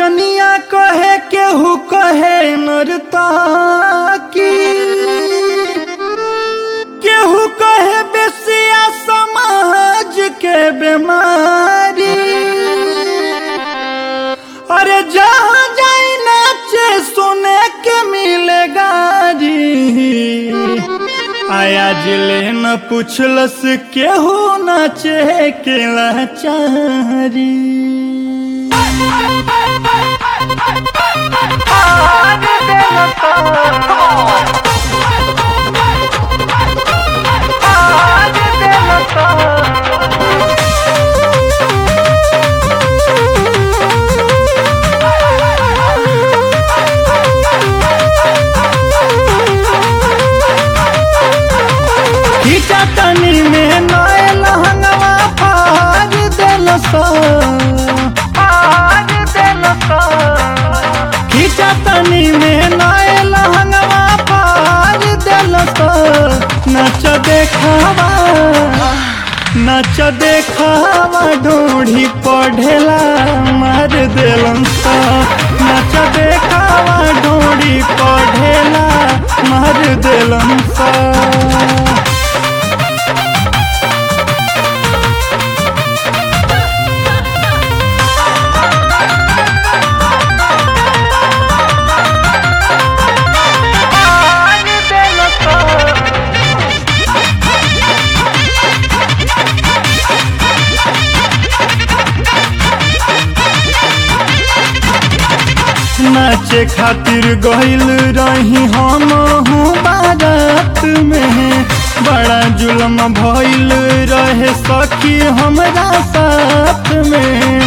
कनिया कहे केहू कहे नरताकी केहू कहे बेसिया समाज के बीमारी अरे जहाँ जाई नाचे सुने के मिलेगा जी आया जिले न पूछलस केहू नाचे के लाचारी खींचा तनी में नए लहंगवा फाड़ देलस खींचा तनी में नए लहंगवा फाड़ देलस नच देखावा नच देखावा ढूढ़ी पढ़ेला मार देलन नच देखावा ढूढ़ी पढ़ेला मार देलन सा नाचे खातिर गइल रही हम हूँ बारात में बड़ा जुलम भइल रहे सखी हमरा साथ में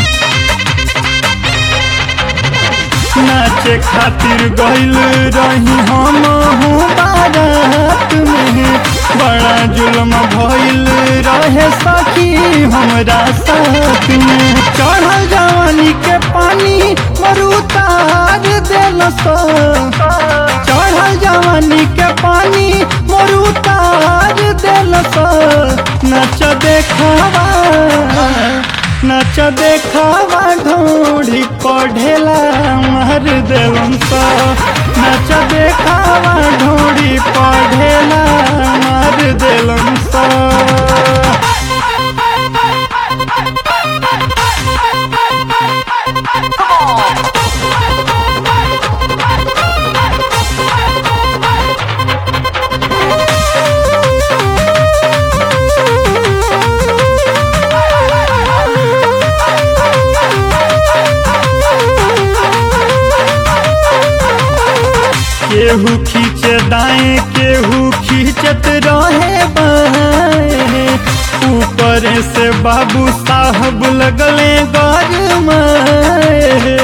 नाचे खातिर गइल रही हम हूँ बारात में बड़ा जुलम भइल रहे सखी हमरा साथ में चढ़ल जवानी के पानी मरुतार देलस चढ़ल जवानी के पानी मरुतार देलस नच देखावा नच देखावा ढूढ़ी पढ़ेला मार देलन सा नच देखावा ढूढ़ी पढ़ेला मार देलन सा केहू खींचे दाएं केहू खींचत रहे बाएं ऊपर से बाबू साहब लगले गरमाए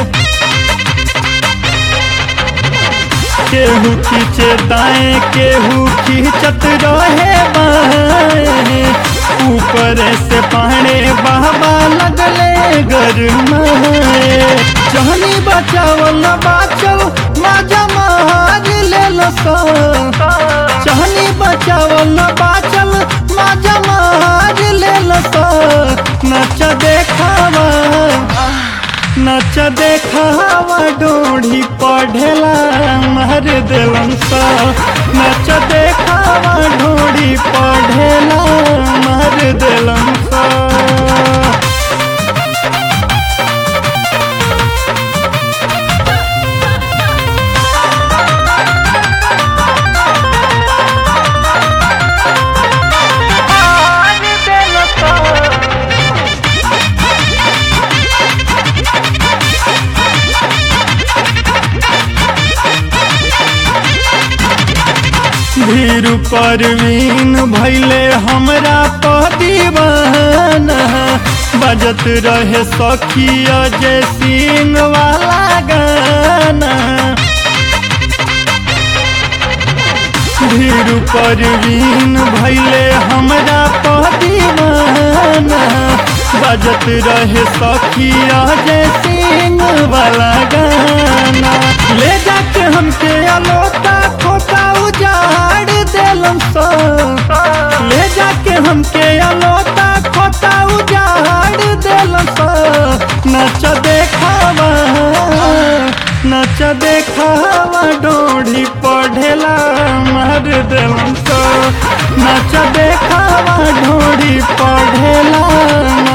केहू खींचे दाएं केहू खींचत रहे बाएं ऊपर से पाने बाबा लगले गरमाए जहनी बचावल बाचल माजा मार लेल चहनी बचावल बाचल माजा मार लेल नच देखावा नच देखावा डोढ़ी पढ़ेला मार देलन सा नच देखावा ढोढ़ी पढ़ेला मार देलन सा धीर परवीन भैले हमरा पदीवाना बजत रहे सखिया जय सिंह वाला गाना धीर परवीन भैले हमरा पदीवाना बजत रहे सखिया जय सिंह वाला गाना ले जाके हमके अलोता खोता उजाड़ देलम सो ले जाके हमके अलोता खोता उजाड़ देलम सो नच देखावा नच देखावा डोढ़ी पढ़ेला मार देलन तो नच देखावा ढोढ़ी पढ़ेला